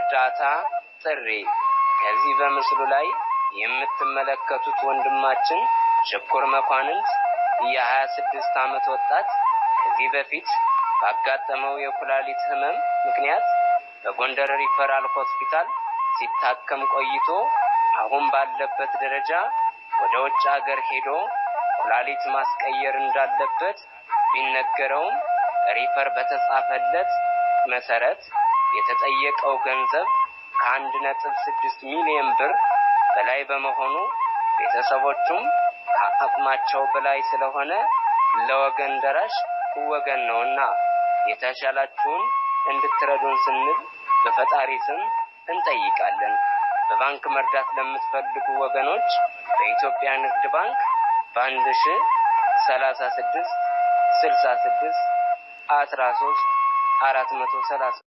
የእርዳታ ጥሪ ከዚህ በምስሉ ላይ የምትመለከቱት ወንድማችን ሽኩር መኳንንት የሀያ ስድስት ዓመት ወጣት ከዚህ በፊት ባጋጠመው የኩላሊት ህመም ምክንያት በጎንደር ሪፈራል ሆስፒታል ሲታከም ቆይቶ አሁን ባለበት ደረጃ ወደ ውጭ ሀገር ሄዶ ኩላሊት ማስቀየር እንዳለበት ቢነገረውም ሪፈር በተጻፈለት መሰረት የተጠየቀው ገንዘብ ከአንድ ነጥብ ስድስት ሚሊዮን ብር በላይ በመሆኑ ቤተሰቦቹም ከአቅማቸው በላይ ስለሆነ ለወገን ደራሽ ወገን ነውና የተሻላችሁን እንድትረዱን ስንል በፈጣሪ ስም እንጠይቃለን። በባንክ መርዳት ለምትፈልጉ ወገኖች በኢትዮጵያ ንግድ ባንክ በአንድ ሺ ሰላሳ ስድስት ስልሳ ስድስት አስራ ሶስት አራት መቶ ሰላሳ